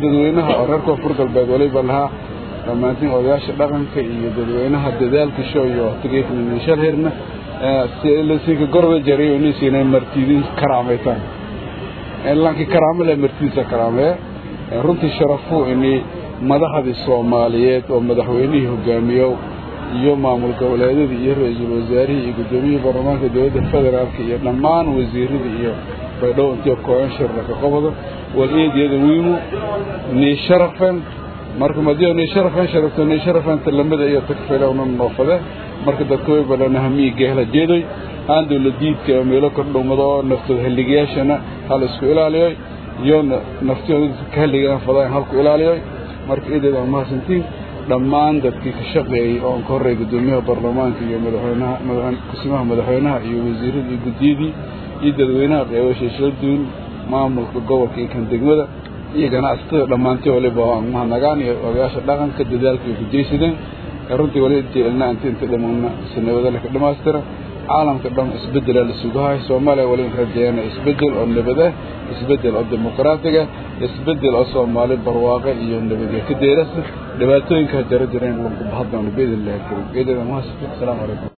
dadweynaha oo reer koonfur galbeed waliba lahaa dhammaantiin odayaasha dhaqanka iyo dadweynaha dadaalka show iyo waqtigeeknishal herna sinka gorda jariyo inaysiinay martidin karaamaytaan laakiin karaamo leh martidiisa karaamee runtii sharafuu inay madaxdii soomaaliyeed oo madaxweynihii hogaamiyo iyo maamul goboleedyadii iyo ra-iisul wasaarihii iyo guddoomiyihii baarlamaanka dowladda federaalka iyo dhammaan wasiiradii iyo baydhow intii kooyan shirlaka qobada wal-eediyada wiimu nii sharafen marka madiyo nii sharafen sharafto nii sharafen talamada iyo tagfilowna noofade marka dadka way balana hamii geehla jeedoy aan dowladiidka meelo kordhowmado oo naftooda halligayaashana hal isku ilaaliyoy iyo naftooda ka halligaan fadaan halku ilaaliyoy marka eedeed aan mahadsantiin dhammaan dadkii ka shaqeeyey oo ka horreey guddoomiyaha baarlamaanka iyo madaxweynaha kusimaha madaxweynaha iyo wasiirada iyo guddiyadii iyo dadweynaha qeybasha shalduun maamulka gobolka iyo kan degmada iyo ganacsatada dhammaantii waliba aan mahadnagaan iyo odayaasha dhaqanka dadaalka ay ku jeysadeen runtii wali jeelna inta inta dhammaana sanabada ka dhamaystira caalamka dhan isbedela la sugahay soomaaliya wali rajeeyana isbedel oo nabad ah isbedel oo dimuqraatiga isbedel oo soomaali barwaaqe iyo nabadya ka deerasa dhibaatooyinka jara jireen lagu bahaddoona biidn illahi alkarim eedada mahadsantiin asalaamu calaykum